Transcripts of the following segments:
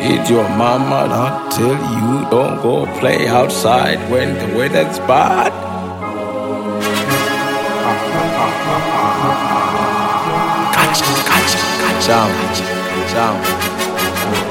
Did your mama not tell you don't go play outside when the weather's bad? Gotcha, gotcha, gotcha, gotcha.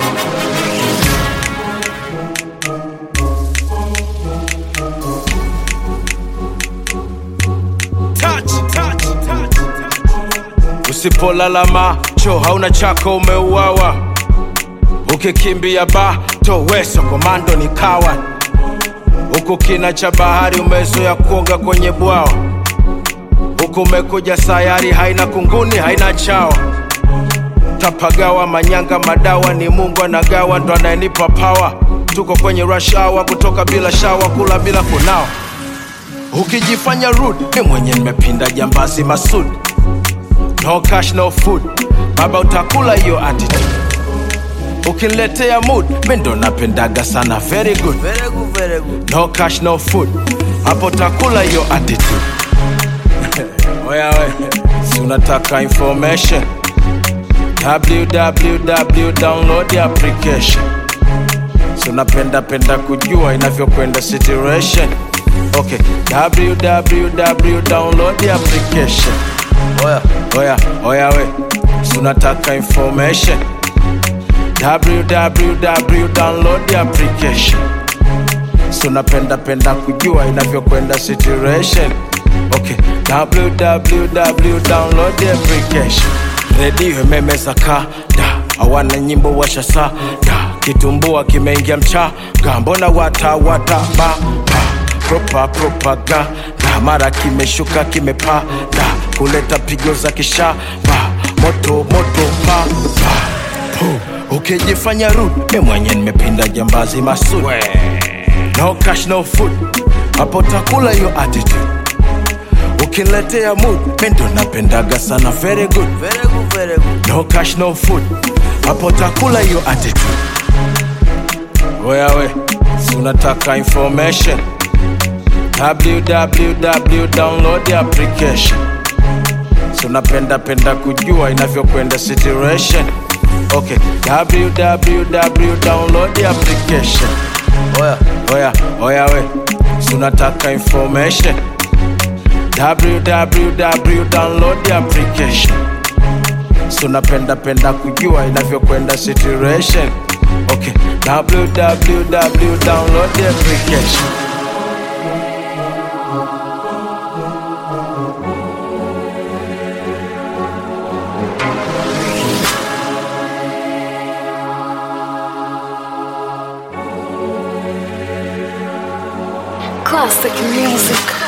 Touch, touch, touch, touch. Usipolala macho hauna chako umeuawa, ukikimbia bato weso komando ni kawa, huku kina cha bahari umezoea kuoga kwenye bwawa, huku umekuja sayari haina kunguni haina chawa, tapagawa manyanga madawa ni Mungu anagawa, ndo anayenipa pawa. Tuko kwenye rush hour, kutoka bila shawa, kula bila kunawa ukijifanya rude mi mwenye nimepinda jambazi masud no cash no food baba utakula hiyo attitude ukiniletea mood mi ndo napendaga sana very good Very good, very good. no cash no food hapo utakula hiyo attitude oya we si unataka information www download the application si unapenda penda kujua inavyokwenda situation okay www download the application Oya, oya oya we si unataka information www download the application si unapenda penda kujua inavyokwenda situation okay www download the application redio imemeza kada hawana nyimbo washasada kitumbua kimeingia mchaga mbona watawata ba propa propaganda mara kimeshuka kimepada kuleta pigo za kishaba moto moto pa pa Pu, ukijifanya rude mi mwenye nimepinda jambazi masud no cash no food hapo takula hiyo attitude ukiniletea mood mi ndo napendaga sana very good very good, very good. no cash no food hapo takula hiyo attitude oya we si unataka information www download the application si unapenda penda kujua inavyokwenda situation okay www download the application Oya, oya oya we si unataka information www download the application si unapenda penda kujua inavyokwenda situation okay www download the application Classic music.